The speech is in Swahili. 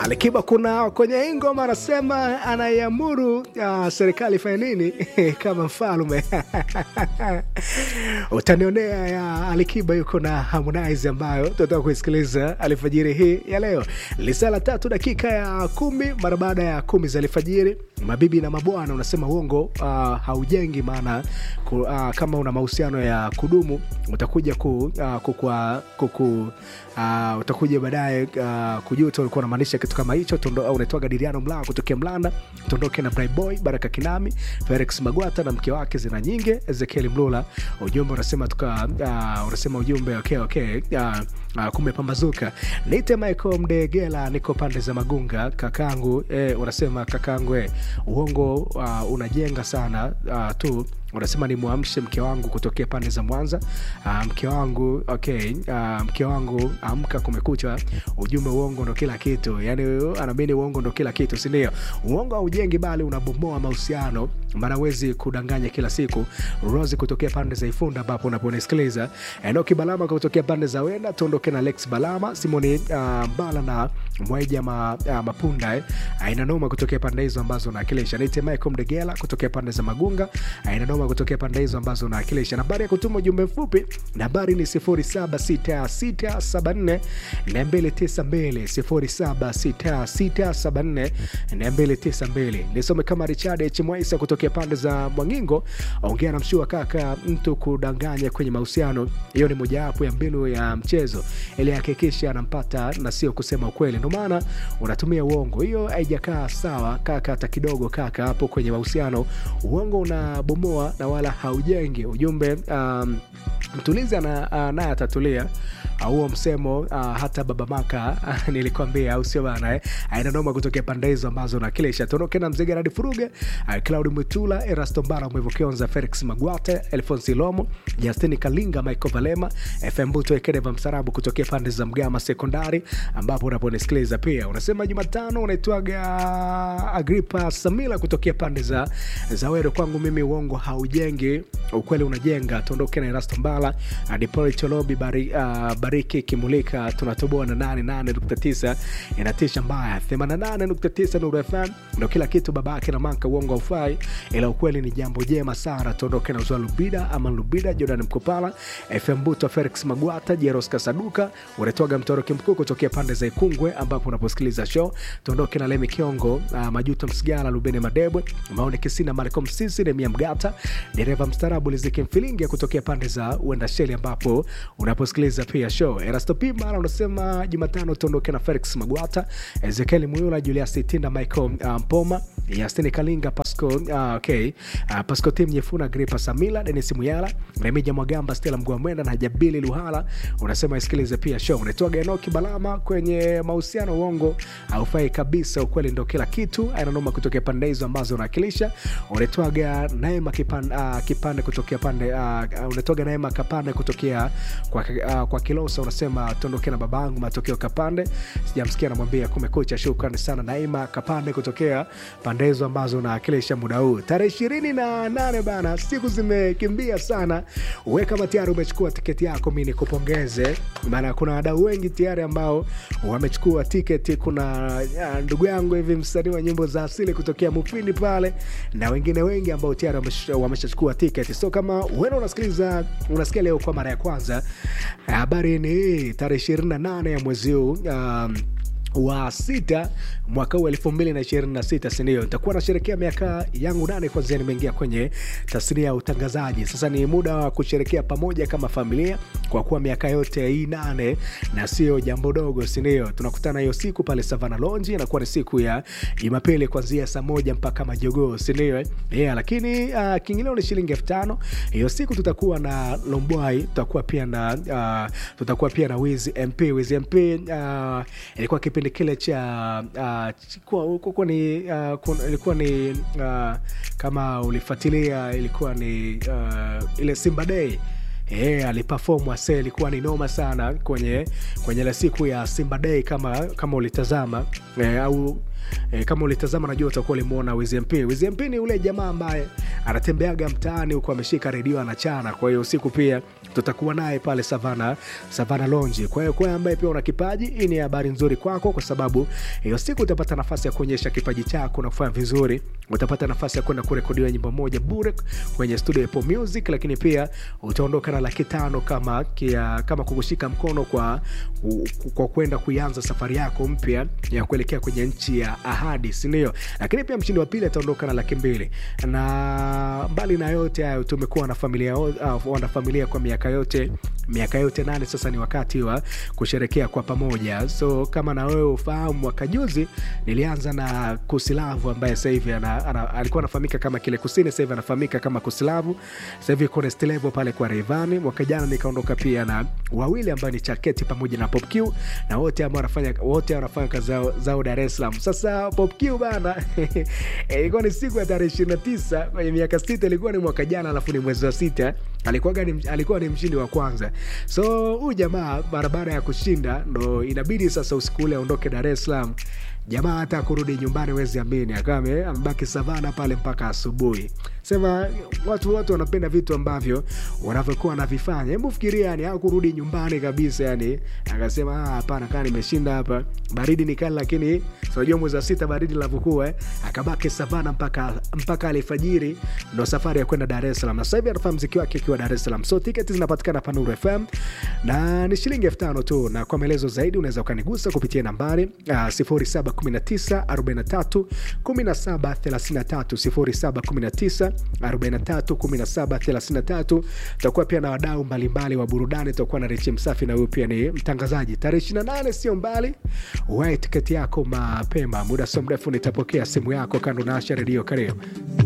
Alikiba kuna kwenye hii ngoma anasema anaiamuru uh, serikali ifanye nini kama mfalme utanionea ya Alikiba yuko na Harmonize ambayo tunataka kuisikiliza alfajiri hii ya leo. Lisaa la tatu dakika ya kumi mara baada ya kumi za alfajiri. Mabibi na mabwana, unasema uongo uh, haujengi, maana ku, uh, kama una mahusiano ya kudumu utakuja ku, uh, kukua, kuku uh, utakuja baadaye uh, kujuta ulikuwa unamaanisha kitu kama hicho. Unaitwaga Diriano Mlaa kutokea Mlanda, tuondoke na Boy Baraka Kinami, Felix Magwata na mke wake Zina Nyinge, Ezekiel Mlula. Ujumbe unasema tuka, uh, unasema ujumbe okay, okay. Uh, uh, kumepambazuka. Niite Michael Mdegela, niko pande za Magunga kakangu. Eh, unasema kakangu, eh, uongo uh, unajenga sana uh, tu unasema ni mwamshe mke wangu kutokea pande za Mwanza. Uh, mke wangu okay, uh, mke wangu amka, kumekucha. Ujumbe uongo ndo kila kitu, yani anaamini uongo ndo kila kitu, si ndio? Uongo haujengi bali unabomoa mahusiano, maana wezi kudanganya kila siku. Rose kutokea pande za Ifunda ambapo unaponisikiliza, Enoki Balama kutokea pande za Wenda, tuondoke na Lex Balama, Simoni uh, Mbala na Mwaija ma, uh, Mapunda eh. Aina noma kutokea pande hizo ambazo nawakilisha. Nite Michael Mdegela kutokea pande za Magunga, aina noma kutokea pande hizo ambazo nawakilisha. Nambari ya kutuma ujumbe mfupi nambari ni 076674 292 076674 nisome kama Richard H Mwaisa kutokea pande za Mwangingo. Ongea na mshua kaka, mtu kudanganya kwenye mahusiano, hiyo ni mojawapo ya mbinu ya mchezo ili hakikisha anampata na sio kusema ukweli, ndio maana unatumia uongo. Hiyo haijakaa sawa kaka, hata kidogo kaka. Hapo kwenye mahusiano uongo unabomoa na wala haujengi. Ujumbe um, mtulizi naye atatulia huo msemo uh, hata baba maka uh, nilikwambia au sio bana eh? aina noma kutokea pande hizo ambazo nakilisha tuondoke na mzee Gerard Furuge uh, Claudi Mwitula Erasto Mbara Mwevo Kionza Felix Magwate Alfonsi Lomo Justin Kalinga Michael Valema FM Buto Ekedeva Msarabu kutokea pande za Mgama Sekondari ambapo unaponisikiliza pia unasema Jumatano unaitwaga Agripa Samila kutokea pande za za Wero. Kwangu mimi uongo haujengi, ukweli unajenga. Tuondoke na Erasto Mbala Adipoli Cholobi bari, uh, bariki kimulika tunatoboa na 88.9 inatisha mbaya 88.9 Nuru FM ndo kila kitu babake na manka uongo haufai ila ukweli ni jambo jema sana tuondoke na uzwa Lubida ama Lubida Jordan Mkopala FM Buto Felix Magwata Jeros Kasaduka unatoga mtoroki mkuu kutokea pande za Ikungwe ambapo unaposikiliza show tuondoke na Lemi Kiongo uh, Majuto Msigala Lubene Madebwe Maone Kisina Malcolm Sisi Nemia Mgata dereva mstarabu Liziki Mfilingi kutokea pande za Uenda Sheli ambapo unaposikiliza pia show Erasto Pima unasema Jumatano tuondoke na Felix Magwata, Ezekiel Muyula, Julius Tinda, Michael Mpoma, um, Yastini Kalinga, Pasco uh, okay. uh, Pasco Tim Nyefuna, Gripa Samila, Denis Muyala, Remija Mwagamba, Stella Mgwamwenda na Jabili Luhala. Unasema isikilize pia show. Unaitwaga Enoki Balama kwenye mahusiano, uongo haufai kabisa, ukweli ndo kila kitu. Ananoma kutokea pande hizo ambazo unawakilisha. Unaitwaga Naema Kipande, uh, Kipande kutokea pande uh, unaitwaga Naema Kapande kutokea kwa, uh, kwa Kilosa unasema tuondoke na babangu matokeo Kapande, sijamsikia namwambia kumekucha. Shukrani sana Naima Kapande kutokea pande hizo ambazo naakilisha muda huu tarehe ishirini na nane bana, siku zimekimbia sana. We kama tayari umechukua tiketi yako, mi nikupongeze, maana kuna wadau wengi tayari ambao wamechukua tiketi. Kuna ndugu yangu hivi msanii wa nyimbo za asili kutokea Mufindi pale na wengine wengi ambao tayari wameshachukua tiketi. So kama wewe unasikiliza unasikia leo kwa mara ya kwanza, habari ni hii tarehe ishirini na nane ya mwezi huu um, wa sita mwaka huu elfu mbili na ishirini na sita sindio? Nitakuwa nasherekea miaka yangu nane kwanzia nimeingia kwenye tasnia ya utangazaji. Sasa ni muda wa kusherekea pamoja kama familia, kwa kuwa miaka yote hii nane na sio jambo dogo, sindio? Tunakutana hiyo siku pale Savana Lonji, inakuwa ni siku ya Jumapili kuanzia saa moja mpaka majogoo, sindio? Yeah, lakini uh, kiingilio ni shilingi elfu tano. Hiyo siku tutakuwa na Lombwai, tutakuwa pia na uh, tutakuwa pia na Wiz MP. Wiz MP uh, ilikuwa kipindi kile cha uh, ni uh, ilikuwa ni uh, kama ulifuatilia ilikuwa ni uh, ile Simba Day Yeah, aliperform ase ilikuwa ni noma sana kwenye kwenye ile siku ya Simba Day kama kama ulitazama eh, au eh, kama ulitazama najua utakuwa ulimuona Wiz MP. Wiz MP ni ule jamaa ambaye anatembeaga mtaani huko ameshika redio anachana. Kwa hiyo usiku pia tutakuwa naye pale Savana, Savana Lounge. Kwa hiyo kwa ambaye pia una kipaji, hii ni habari nzuri kwako, kwa sababu hiyo siku utapata nafasi ya kuonyesha kipaji chako na kufanya vizuri. Utapata nafasi ya kwenda kurekodiwa nyimbo moja bure kwenye studio ya Apple Music, lakini pia utaondoka na laki tano kama kia, kama kukushika mkono kwa kwa kwenda kuianza safari yako mpya ya kuelekea kwenye nchi ya ahadi, si ndio? Lakini pia mshindi wa pili ataondoka na laki mbili na mbali na yote hayo tumekuwa na familia uh, wana familia kwa miaka yote miaka yote nane sasa ni wakati wa kusherekea kwa pamoja so kama na wewe ufahamu mwaka juzi nilianza na kusilavu ambaye sasa hivi ana, ana, alikuwa anafahamika kama kile kusini sasa hivi anafahamika kama kusilavu sasa hivi kuna Stelevo pale kwa Rayvanny mwaka jana nikaondoka pia na wawili ambao ni Chaketi pamoja na Pop Q na wote ambao wanafanya wote wanafanya kazi zao, zao Dar es Salaam sasa Pop Q bana ilikuwa ni siku ya tarehe 29 kwenye miaka sita ilikuwa ni mwaka jana alafu ni mwezi wa sita alikuwa ni, alikuwa ni mshindi wa kwanza so huyu jamaa barabara ya kushinda ndo inabidi sasa usiku ule aondoke dar es salaam jamaa hata kurudi nyumbani wezi amini akawa amebaki savana pale mpaka asubuhi sema watu wote wanapenda vitu ambavyo wanavyokuwa wanavifanya hebu fikiria yani au kurudi nyumbani kabisa yani akasema hapana kaa nimeshinda hapa baridi ni kali lakini unajua mwezi wa sita baridi linavyokuwa eh? akabaki savana mpaka mpaka alfajiri ndo safari ya kwenda dar es salaam na sasa hivi anafanya mziki wake akiwa dar es salaam so tiketi zinapatikana panuru fm na ni shilingi elfu tano tu na kwa maelezo zaidi unaweza ukanigusa kupitia nambari uh, 0719 43 17 33 0719 431733 tutakuwa pia na wadau mbalimbali wa burudani tutakuwa na richi msafi na huyu pia ni mtangazaji tarehe 28 sio mbali wae tiketi yako mapema muda sio mrefu nitapokea simu yako kando na asha redio karibu